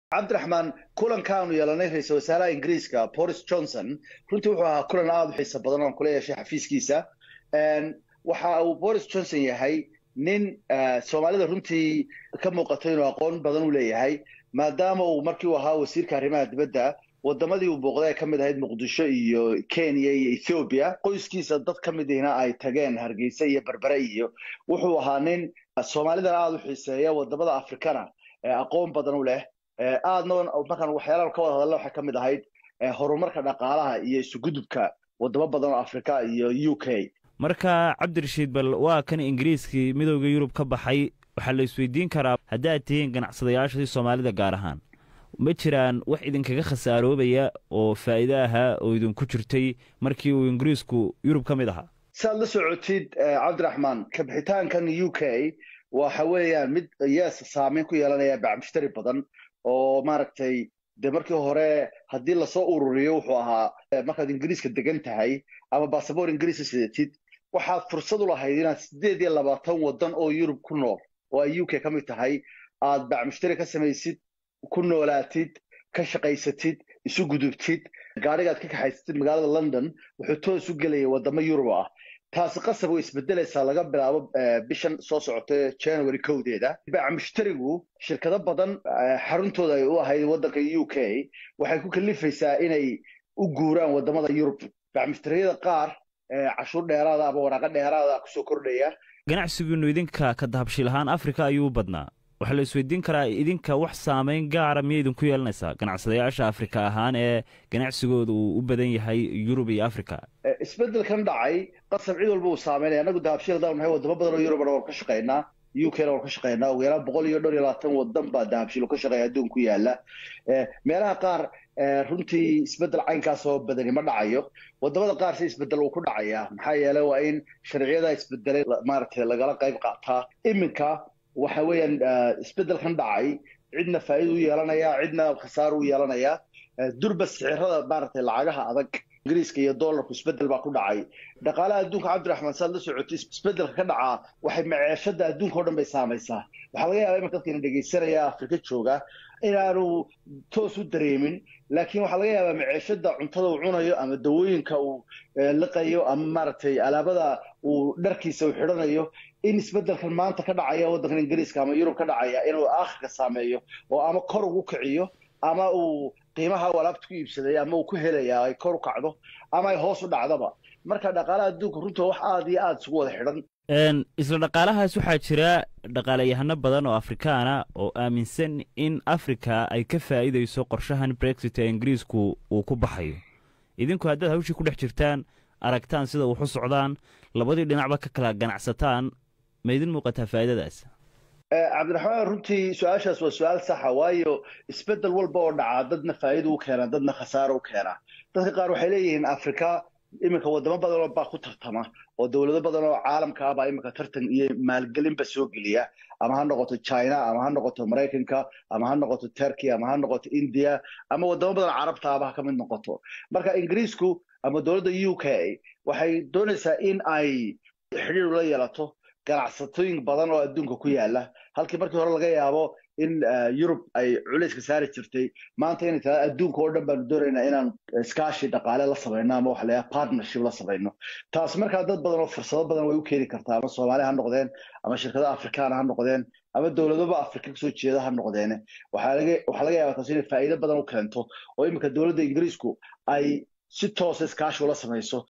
cabdiraxmaan kulankaanu yeelanay ra-iisal wasaaraha ingiriiska boris johnson runtii wuxuu ahaa kulan aada u xiisa badan oon kula yeeshay xafiiskiisa waxa uu boris johnson yahay nin soomaalida runtii ka muuqato inuu aqoon badan u leeyahay maadaama uu markii uu ahaa wasiirka arrimaha dibadda wadamadii uu booqday ay ka mid ahayd muqdisho iyo kenya iyo ethoobiya qoyskiisa dad ka mid ihna ay tageen hargeysa iyo berbere iyo wuxuu ahaa nin soomaalidana aada u xiiseeya wadamada afrikana aqoon badan u leh aadna markaan waxyaalaha ka wada hadalla waxay ka mid ahayd horumarka dhaqaalaha iyo isugudubka wadamo badan oo afrika iyo u k marka cabdirashiid bal waa kan ingiriiskii midooda yurub ka baxay waxaa la isweydiin karaa haddii aad tihiin ganacsadayaashii soomaalida gaar ahaan ma jiraan wax idinkaga khasaaroobaya oo faa'iide ahaa oo idinku jirtay markii uu ingiriisku yurub ka mid ahaa saad la socotid cabdiraxmaan kabixitaankan u k waxa weeyaan mid yes saameyn ku yeelanaya bacmushtari badan oo maaragtay de markii hore haddii lasoo ururiyo wuxuu ahaa markaad ingiriiska degan tahay ama basaboor ingiriisa sidatid waxaad fursad u lahayd inaad siddeed iyo labaatan waddan oo yurub ku nool oo ay u k ka mid tahay aad bacmushtari ka samaysid ku noolaatid ka shaqaysatid isu gudubtid gaadhigaad ka kaxaysatid magaalada london wuxuu toos u gelaya wadamo yurub ah taasi qasab way isbedelaysaa laga bilaabo bishan soo socota january kowdeeda bacmushtarigu shirkado badan xaruntooda ay u ahayd waddanka u k waxay ku kalifaysaa inay u guuraan wadamada yurub bacmushtariyada qaar cashuur dheeraada ama waraaqo dheeraada kusoo kordhaya ganacsigiinu idinka ka dahabshiil ahaan africa ayuu u badnaa waxaa la isweydiin karaa idinka wax saameyn gaara miyay idinku yeelanaysaa ganacsadayaasha afrika ahaan ee ganacsigooda uu u badan yahay yurub iyo africa isbedelkan dhacay qasab cid walba uu saameynaya annagu dahabshiil hadaan nahay wadamo badan oo yurubana waan ka shaqaynaa u k na waan ka shaqaynaa ugu yaraan boqol iyo dhowr iyo labaatan wadan baa dahabshiil ka shaqeeya adduun ku yaala meelaha qaar runtii isbedel caynkaas oo badani ma dhacayo wadamada qaar si isbedel uu ku dhacaya maxaa yeelay waa in sharciyada isbedelay maaragtay lagala qayb qaataa iminka waxa weeyaan isbedelkan dhacay cidna faa'iida u yeelanaya cidna khasaar u yeelanaya durba sicirada maaragtay lacagaha adag ingiriiska iyo dollarku isbedel baa ku dhacay dhaqaalaha adduunka cabdiraxmaan saad la socotay isbedelka ka dhacaa waxay maceeshada adduunka o dhan bay saamaysaa waxaa laga yaaba imanka dadkina dhegaysanaya afrika jooga inaanu toos u dareemin laakiin waxaa laga yaabaa maceeshada cuntada uu cunayo ama dawooyinka uu liqayo ama maaragtay alaabada uu dharkiisa uu xidhanayo in isbedelkan maanta ka dhacaya waddankan ingiriiska ama yurub ka dhacaya inuu aakhirka saameeyo oo ama kor ugu kiciyo ama uu qiimaha uu alaabta ku iibsaday ama uu ku helaya ay kor u kacdo ama ay hoos u dhacdaba marka dhaqaalaha adduunka runta wax aada iyo aada isugu wada xidhan isla dhaqaalahaas waxaa jira dhaqaalayahano badan oo afrikaana oo aaminsan in africa ay ka faa'iidayso qorshahan brexit ee ingiriisku uu ku baxayo idinku haddaad hawshii ku dhex jirtaan aragtaan sida wax u socdaan labadii dhinacba ka kala ganacsataan ma idin muuqataa faa'iidadaas cabdiraxmaan runtii su-aashaas waa su-aal saxa waayo isbedel walba oo dhacaa dadna faa'iida u keenaa dadna khasaaro u keenaa dadka qaar waxay leeyihiin afrika iminka wadamo badan baa ku tartama oo dowlado badan oo caalamka ah baa iminka tartan iyo maalgelinba soo geliya ama ha noqoto china ama ha noqoto maraykanka ama ha noqoto turkey ama ha noqoto india ama wadamo badan carabta aba ha ka mid noqoto marka ingiriisku ama dowladda u k waxay doonaysaa in ay xidhiir ula yeelato ganacsatooyin badan oo adduunka ku yaala halkii markii hore laga yaabo in yurub ay culayska saari jirtay maanta inay tahay adduunka oo dhan baanu doonaynaa inaan iskaashi dhaqaale la samayno ama waxa layaha partnership la samayno taas markaa dad badan oo fursado badan way u keeni kartaa ama soomaali ha noqdeen ama shirkada afrikaana ha noqdeen ama dowladaba afrika kasoo jeeda ha noqdeene waxaa laga yaabaa taas inay faa'iido badan u keento oo iminka dowladda ingiriisku ay si toosa iskaashi ula samayso